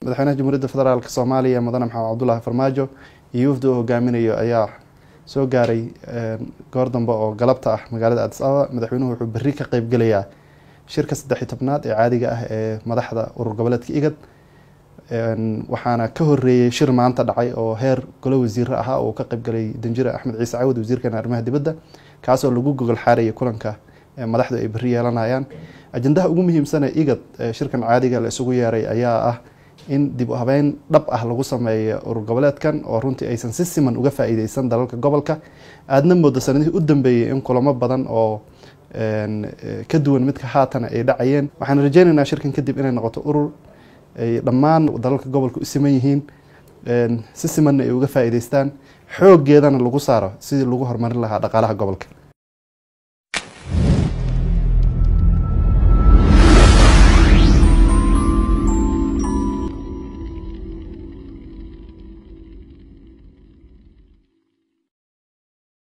madaxweynaha jamhuuriyadda federaalk soomaaliya mudane maxamed cabdulaahi farmaajo iyo wafdi uu hogaaminayo ayaa soo gaaray goor dambe oo galabta ah magaalada adis ababa madaxweynuhu wuxuu berri ka qeybgelayaa shirka saddexiy tobnaad ee caadiga ah ee madaxda urur goboleedka igad waxaana ka horeeyey shir maanta dhacay oo heer golo wasiiro ahaa oo ka qeybgalay danjire axmed ciise cawad wasiirkeena arrimaha dibadda kaasoo lagu gogol xaarayay kulanka madaxdu ay berri yeelanayaan ajandaha ugu muhiimsane igad shirkan caadiga la isugu yeeray ayaa ah in dib u habeyn dhab ah lagu sameeyo urur goboleedkan oo runtii aysan si siman uga faa-iideysan dalalka gobolka aadna moodo sanadihii u dambeeyey in kulamo badan oo ka duwan midka haatana ay dhacayeen waxaan rajeynaynaa shirkan kadib inay noqoto urur ay dhammaan dalalka gobolka u siman yihiin si simanna ay uga faa-iideystaan xooggeedana lagu saaro sidii lagu horumarin lahaa dhaqaalaha gobolka